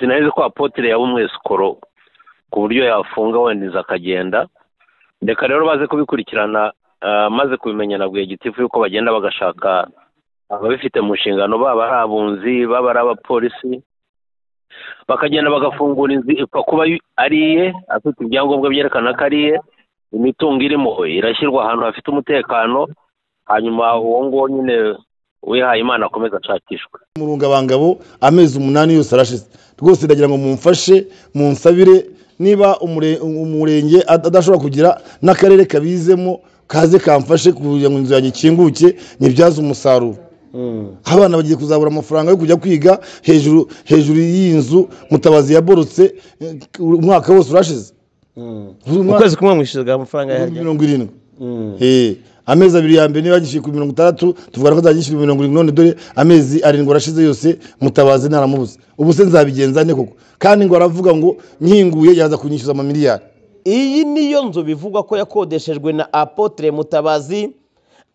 sinari ko apotire yaba umwesikoro ku buryo yafunga wendeza akagenda reka rero baze kubikurikirana maze kubimenya na bwegitifu yuko bagenda bagashaka ababifite mu nshingano baba ari abunzi baba ari abapolisi bakagenda bagafungura inzu ipfa kuba ari iye afite ibyangombwa byerekana ko ari iye imitungo irimo irashyirwa ahantu hafite umutekano hanyuma uwo nguwo nyine wihaye imana akomeza ashakishwe umurungabangabo amezi umunani yose arashize rwose ndagira ngo mumfashe munsabire niba umurenge adashobora kugira n'akarere kabizemo kaze kamfashe kugira ngo inzu yanjye ikinguke nyibyaze umusaruro abana bagiye kuzabura amafaranga yo kujya kwiga hejuru hejuru y'iyi nzu mutabazi yaborotse umwaka wose urashize ukwezi kumwe mwishyurwa amafaranga yaryo mirongo irindwi amezi abiri ya mbere niba yagishyuye ku mirongo itandatu tuvuga ko azagishyuye mirongo irindwi none dore amezi arindwi arashize yose mutabazi ntaramubuze ubu se nzabigenza ne koko kandi ngo aravuga ngo nkinguye yaza kunyishyuza amamiliyari iyi niyo nzu bivugwa ko yakodeshejwe na apotire mutabazi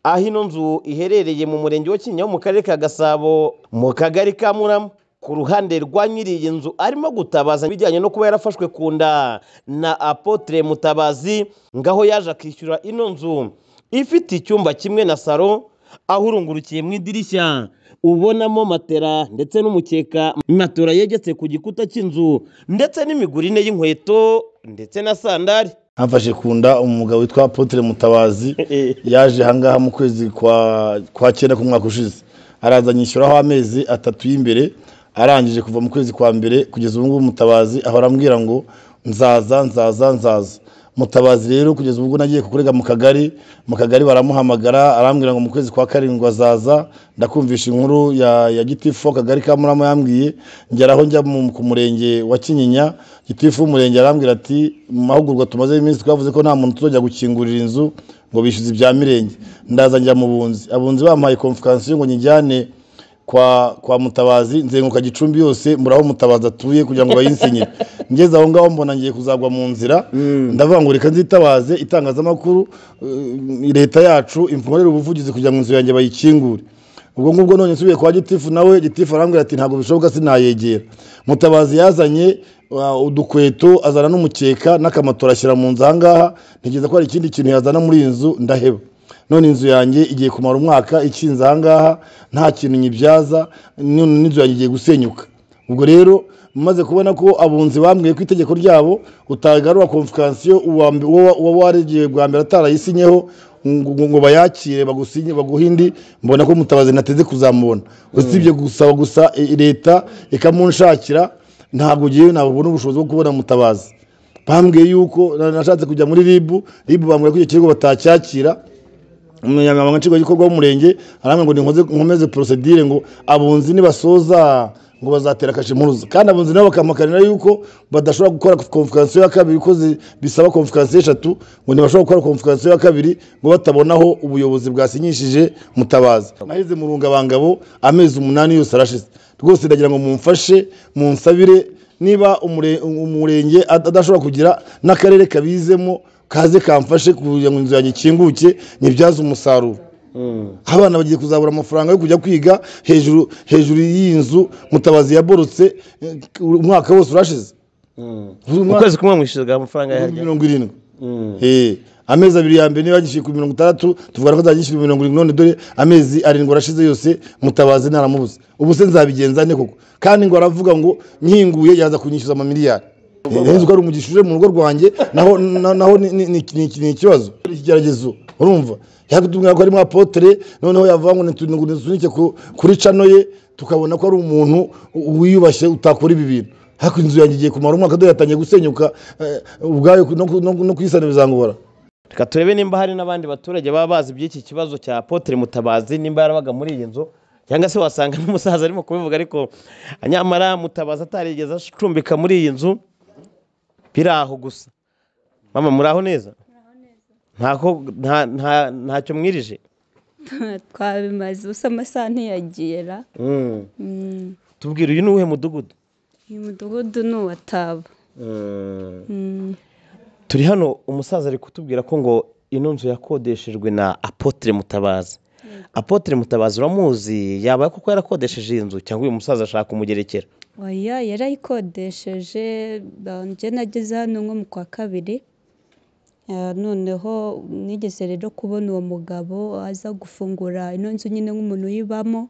aho ino nzu iherereye mu murenge wa kinyaho mu karere ka gasabo mu kagari ka murama ku ruhande rwa nyiri iyi nzu arimo gutabaza ibijyanye no kuba yarafashwe ku nda na apotire mutabazi ngaho yaje akishyura ino nzu ifite icyumba kimwe na saro aho urungurukiye mu idirishya ubonamo matera ndetse n'umukeka matora yegetse ku gikuta cy'inzu ndetse n'imigurine y'inkweto ndetse na sandari hafashe ku nda umugabo witwa apotire mutabazi yaje ahangaha mu kwezi kwa kwa cyenda k'umwaka ushize araza anyishyuraho amezi atatu y'imbere arangije kuva mu kwezi kwa mbere kugeza ubu ngubu mutabazi ahora ambwira ngo nzaza nzaza nzaza mutabazi rero kugeza ubwo nagiye kukurega mu kagari mu kagari baramuhamagara arambwira ngo mu kwezi kwa karindwi azaza ndakumvisha inkuru ya ya gitifu akagari ka murama yambwiye ngera aho njya mu- ku murenge wa kinyinya gitifu w'umurenge arambwira ati mu mahugurwa tumaze iminsi twavuze ko nta muntu tuzajya gukingurira inzu ngo bishyuze ibya mirenge ndaza njya mu bunzi abunzi bampaye konfikansiyo ngo nyijyane kwa kwa mutabazi nzenguka gicumbi yose muraho mutabazi atuye kugira ngo bayinsinyire ngeze aho ngaho mbona ngiye kuzagwa mu nzira ndavuga ngo reka nzitabaze itangazamakuru eh, leta yacu imfunguririre ubuvugizi kugira ngo inzu yanjye bayikingure ubwo ngubwo none nsubiye kwa gitifu nawe gitifu arambwira ati ntabwo bishoboka sinayegera mutabazi yazanye uh, udukweto azana n'umukeka n'akamatora ashyira mu nzu ahangaha ntekereza ko hari ikindi kintu yazana muri iyi nzu ndaheba none inzu yanjye igiye kumara umwaka ikinze ahangaha nta kintu nyibyaza none n'inzu yanjye igiye gusenyuka ubwo rero maze kubona ko abunzi bambwiye ko itegeko ryabo utagarura konfikansiyo uwa mb- uwo uwo waregeye bwa mbere atarayisinyeho ngo ngo bayakire bagusinye baguhe indi mbona ko mutabazi nateze kuzamubona usibye gusaba gusa i- leta ikamunshakira ntabwo ngewe nabona ubushobozi bwo kubona mutabazi bambwiye yuko na- nashatse kujya muri ribu ribu bambwira ko icyo kigo batacyakira umunyamabanga nshingwabikorwa w'umurenge arambwira ngo ninkoze nkomeze porosedire ngo abunzi nibasoza ngo bazatera kashe impuruza kandi abunzi nabo bakamakaranira yuko badashobora gukora konfikansiyo ya kabiri ko zi- bisaba konfikansiyo eshatu ngo ntibashobora gukora konfikansiyo ya kabiri ngo batabonaho ubuyobozi bwasinyishije mutabazi naheze mu rungabangabo amezi umunani yose arashize rwose ndagira ngo mumfashe munsabire niba umure- umurenge adashobora kugira n'akarere kabizemo kaze kamfashe kugira ngo inzu yanjye ikinguke nyibyaze umusaruro abana bagiye kuzabura amafaranga yo kujya kwiga hejuru hejuru y'iyi nzu mutabazi yaborotse eh, umwaka wose urashize ukwezi kumwe mwishyurwa amafaranga yaryo mirongo irindwi Eh, amezi abiri ya mbere niba yagishyuye ku mirongo itandatu tuvuga ko azagishyuye mirongo irindwi none dore amezi arindwi arashize yose mutabazi ntaramubuze ubu se nzabigenza ne koko kandi ngo aravuga ngo nkinguye yaza kunyishyuza amamiliyari nzi ko ari umugisha uje mu rugo rwanjye naho na- naho ni- ni- ni ni- ni ikibazo Hari ikigeragezo urumva yakutubwira ko harimo apotere noneho yavuga ngo nitunike kuri cano ye tukabona ko ari umuntu wiyubashye utakora ibi bintu hakurya inzu yanjye igiye kumara umwaka dore yatangiye gusenyuka eh, ubwayo no ku- no ku- no kuyisana bizangora reka turebe nimba hari n'abandi baturage baba bazi iby'iki kibazo cya apotre mutabazi nimba yarabaga muri iyi nzu cyangwa se wasanga n'umusaza arimo kubivuga ariko nyamara mutabazi atarigeze acumbika muri iyi nzu biri aho gusa mama muraho neza ntako nta- nta- ntacyo mwirije twabimaze ubusa amasaha ntiyagera Mm, tubwire uyu ni uwuhe mudugudu uyu mudugudu ni uwa taba Mm, turi hano umusaza ari kutubwira ko ngo ino nzu yakodeshejwe na apotre mutabazi apotre mutabazi uramuzi yaba koko yarakodesheje iyi nzu cyangwa uyu musaza ashaka kumugerekera oya yarayikodesheje njye nageze hano nko mu kwa kabiri noneho nigeze rero kubona uwo mugabo aza gufungura ino nzu nyine nk'umuntu uyibamo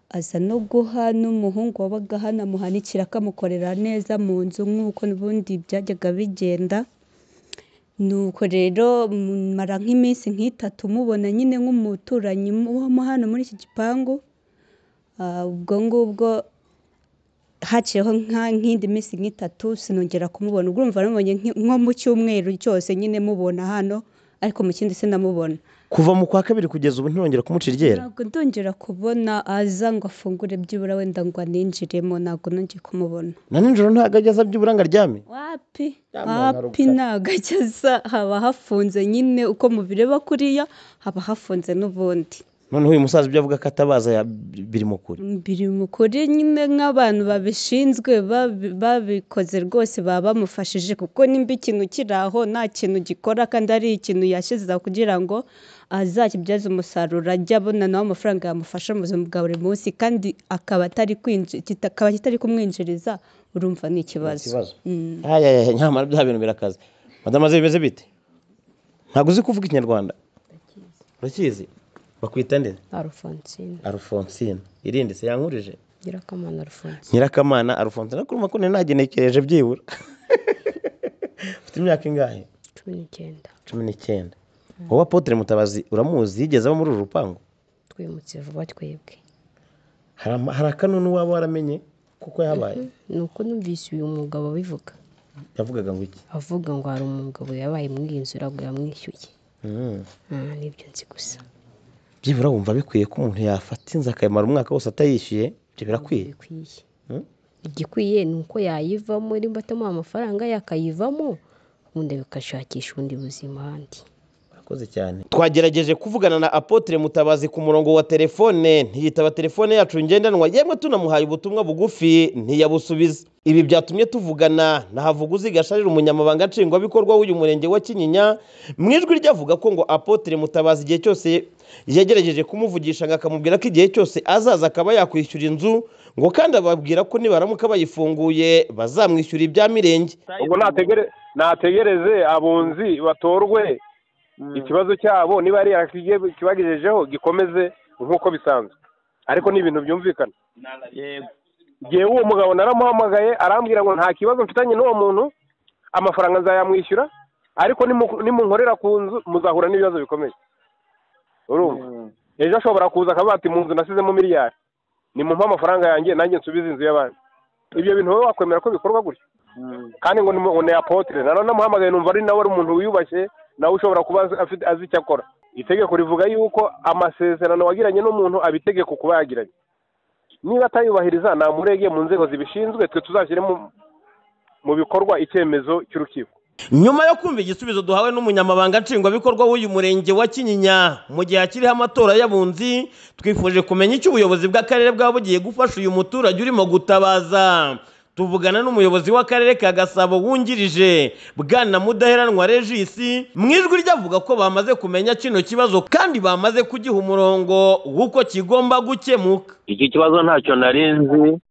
aza no guha n'umuhungu wabaga hano amuhanikira akamukorera neza mu nzu nk'uko n'ubundi byajyaga bigenda nuko rero mara nk'iminsi nk'itatu mubona nyine nk'umuturanyi ubamo hano muri iki gipangu ubwo ngubwo haciyeho nk'indi minsi nk'itatu sinongera kumubona ubwo urumva namubonye nko mu cyumweru cyose nyine mubona hano ariko mu kindi sinamubona kuva mu kwa kabiri kugeza ubu ntiwongera kumucira iryera ntabwo ndongera kubona aza ngo afungure byibura wenda ngo aninjiremo ntabwo nongeye kumubona na nijoro ntabwo ajya aza byibura ngo aryame wapi wapi ntabwo ajya aza haba hafunze nyine uko mubireba kuriya haba hafunze n'ubundi noneho uyu musaza ibyo avuga ko atabaza biri mu kuri biri mu kuri nyine nk'abantu babishinzwe babikoze rwose baba bamufashije kuko nimba ikintu kiri aho nta kintu gikora kandi ari ikintu yashyizeho kugira ngo azakibyaze umusaruro ajya abona nawe amafaranga yamufasha mu buzima bwa buri munsi kandi akaba atari kumwinjiriza urumva ni ikibazo nyamara bya bintu birakaze madamu ze bimeze bite ntabwo uzi kuvuga ikinyarwanda urakizi bakwita nde arufonsine arufonsine irinde se yankurije nyirakamana arufonsine nyirakamana arufonsine ariko urumva ko nari nagenekereje byibura ufite imyaka ingahe cumi n'icyenda cumi n'icyenda wowe apotere mutabazi uramuzi yigeze aba muri uru rupangu twimutse vuba twebwe hari akanunu waba waramenye kuko yabaye ni uko numvise uyu mugabo bivuga yavugaga ngo iki avuga ngo hari umugabo yabaye muri iyi nzu urabwo yamwishyuye nibyo nzi gusa byibura wumva bikwiye ko umuntu yafata inzu akayamara umwaka wose atayishyuye ibyo birakwiye igikwiye ni uko yayivamo nimba atamuha amafaranga yakayivamo ubundi bikashakisha ubundi buzima ahandi urakoze cyane twagerageje kuvugana na apotre mutabazi ku murongo wa telefone ntiyitaba telefone yacu ngendanwa yemwe tunamuhaye ubutumwa bugufi ntiyabusubiza ibi byatumye tuvugana na havuguzi gasharira umunyamabanga nshingwabikorwa w'uyu murenge wa kinyinya mu ijwi rye avuga ko ngo apotre mutabazi igihe cyose yagerageje kumuvugisha ngo akamubwira ko igihe cyose azaza akaba yakwishyura inzu ngo kandi ababwira ko nibaramuka bayifunguye bazamwishyura ibya mirenge ubwo nategereze abunzi batorwe ikibazo cyabo niba ari kibagejejeho gikomeze nk'uko bisanzwe ariko ni ibintu byumvikana yewe uwo mugabo naramuhamagaye arambwira ngo nta kibazo mfitanye n'uwo muntu amafaranga nzayamwishyura ariko nimunkorera ku nzu muzahura n'ibibazo bikomeye urumva ejo ashobora kuza akavuga ati mu nzu nasizemo miliyari ni mu amafaranga yanjye nanjye nsubize inzu y'abandi ibyo bintu wowe wakwemera ko bikorwa gutya kandi ngo ni apotire nanone amuhamagaye numva ari nawe ari umuntu wiyubashye nawe ushobora kuba azi icyo akora itegeko rivuga yuko amasezerano wagiranye n'umuntu abitegeka kuba yagiranye niba atayubahiriza namurege mu nzego zibishinzwe twe tuzashyire mu bikorwa icyemezo cy'urukiko nyuma yo kumva igisubizo duhawe n'umunyamabanga nshingwabikorwa w'uyu murenge wa kinyinya mu gihe akiriho amatora y'abunzi twifuje kumenya icyo ubuyobozi bw'akarere bwaba bugiye gufasha uyu muturage urimo gutabaza tuvugana n'umuyobozi w'akarere ka gasabo wungirije bwana mudaheranwa regisi mu ijwi rye avuga ko bamaze kumenya kino kibazo kandi bamaze kugiha umurongo w'uko kigomba gukemuka iki kibazo ntacyo nari nzi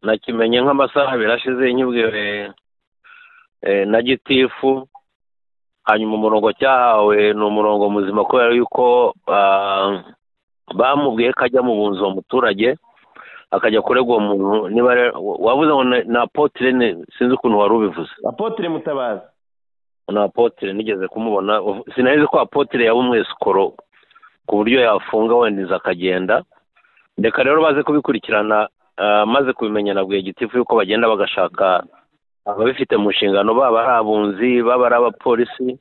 nakimenye nk'amasaha abiri ashize nyibwire na gitifu hanyuma umurongo cyahawe ni umurongo muzima kubera yuko bamubwiye ko ajya mu bunzi uwo muturage akajya kurega uwo muntu niba wabuze ngo ni apotire sinzi ukuntu wari ubivuze apotire mutabazi ni apotire nigeze kumubona sinari ko apotire yaba umwesikoro ku buryo yafunga wendeza akagenda reka rero baze kubikurikirana maze kubimenya na gitifu yuko bagenda bagashaka ababifite mu nshingano baba ari abunzi baba ari abapolisi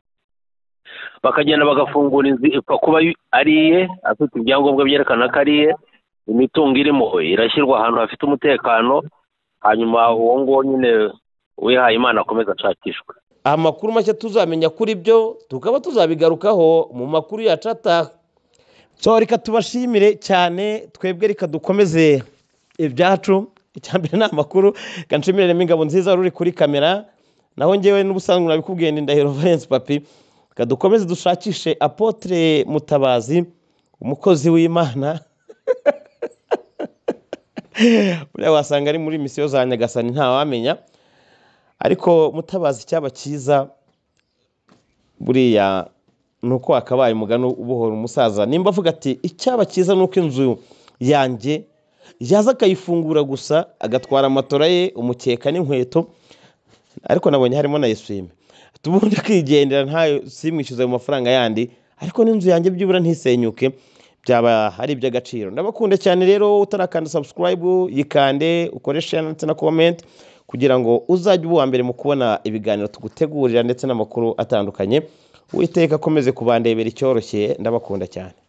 bakagenda bagafungura inzu ipfa kuba ari iye afite ibyangombwa byerekana ko ari iye imitungo irimo irashyirwa ahantu hafite umutekano hanyuma uwo nguwo nyine wihaye imana akomeza ashakishwe amakuru mashya tuzamenya kuri byo tukaba tuzabigarukaho mu makuru yacu ataka reka tubashimire cyane twebwe reka dukomeze ibyacu mbere ni amakuru ganshimiremo ingabo nziza ruri kuri kamera naho ngewe n'ubusanzwe nabikubwiye ni ndahiro valence papi dukomeze dushakishe apotire mutabazi umukozi w'imana buriya wasanga ari muri misiyo za nyagasani ntawamenya ariko mutabazi icyaba cyiza buriya ni uko wakabaye umugani ubohora umusaza nimba avuga ati icyaba cyiza ni uko inzu yanjye yaza akayifungura gusa agatwara amatora ye umukeka n'inkweto ariko nabonye harimo na eswime tubundi akigendera ntayo simwishyuze ayo mafaranga yandi ariko n'inzu yanjye byibura ntisenyuke byaba ari iby'agaciro ndabakunda cyane rero utarakanda sabusikarayibu yikande ukore share ndetse na komenti kugira ngo uzajye uba uwa mbere mu kubona ibiganiro tugutegurira ndetse n'amakuru atandukanye witeka akomeze kubandebera icyoroshye ndabakunda cyane